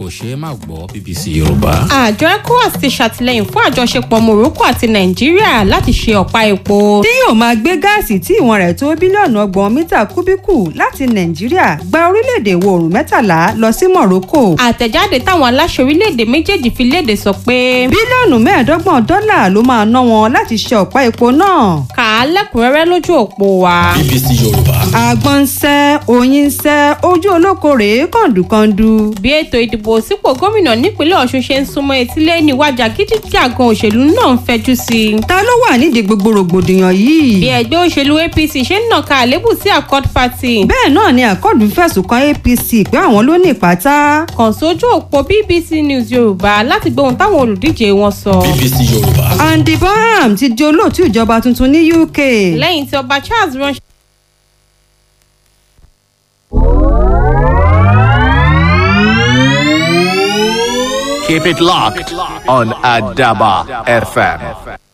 kò ṣeé má gbọ́ bbc yorùbá. àjọ ecowas ti ṣàtìlẹyìn fún àjọṣepọ̀ morocco àti nàìjíríà láti ṣe ọ̀pá epo. tí yóò máa gbé gáàsì tí ìwọ̀n rẹ̀ tó bílíọ̀nù ọgbọ̀n mítà kúbíkù láti nàìjíríà gba orílẹ̀-èdè ìwọ̀ oòrùn mẹ́tàlá lọ sí morocco. àtẹ̀jáde táwọn aláṣẹ orílẹ̀-èdè méjèèjì fi léde sọ pé. bílíọ̀nù mẹ́ẹ̀ẹ́dọ́gbọ̀n dọ́là ló máa ná wọn láti ṣe ọ̀pá epo náà. kà á lẹ́kùnrẹ́rẹ́ lójú òpó wa. bbc yorùbá. àgbọn ń sẹ́ oyin ń sẹ́ ojú olóko rèé kọ̀ǹdùkọ̀ǹdù. bí ètò ìdìbò sípò gómìnà nípínlẹ̀ ọ̀ṣun ṣe ń súnmọ́ etílé ní wájà gídíjàgan òṣèlú náà ń fẹjú sí i. ta ló wà nídìí gbogbo rògbòdìyàn yìí. bí ẹgbẹ́ òṣèlú apc ṣe ń nàka àlébù sí accord party. bẹ́ẹ̀ náà ni àkọ́dù fẹ̀sùn kan apc pé àwọn ló ní ìpátá. kàn sójú òpó bbc news yorùbá láti gbóhùn táwọn olùdíje wọn sọ. bbc yorùbá. andy bonham ti di olóòtú ìjọba tuntun ní uk. lẹ́yìn tí ọba charles ránṣẹ́. Keep it locked on Adaba FM.